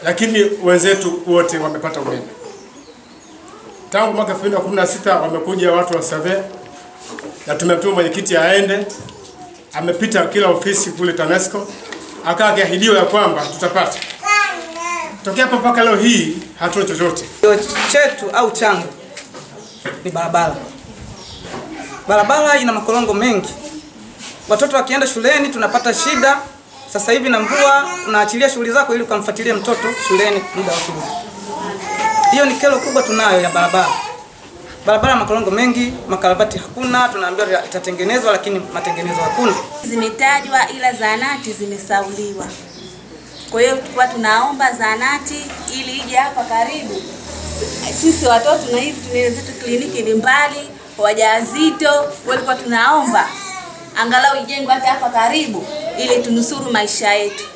lakini wenzetu wote wamepata umeme. Tangu mwaka 2016 wamekuja watu wa survey na tumemtuma mwenyekiti aende, amepita kila ofisi kule TANESCO, akawa akiahidiwa ya kwamba tutapata. Tokea hapo mpaka leo hii hatuna chochote. Kilio chetu au changu ni barabara. Barabara ina makorongo mengi, watoto wakienda shuleni tunapata shida. Sasa hivi na mvua, unaachilia shughuli zako ili ukamfuatilie mtoto shuleni muda wa kurudi. Hiyo ni kero kubwa tunayo ya barabara. Barabara makorongo mengi, makarabati hakuna, tunaambiwa itatengenezwa lakini matengenezo hakuna. zimetajwa ila zahanati zimesauliwa. Kwa hiyo tulikuwa tunaomba zahanati ili ije hapa karibu. Sisi watoto na hivi tuna zetu kliniki ni mbali, wajawazito walikuwa tunaomba angalau ijengwe hata hapa karibu ili tunusuru maisha yetu.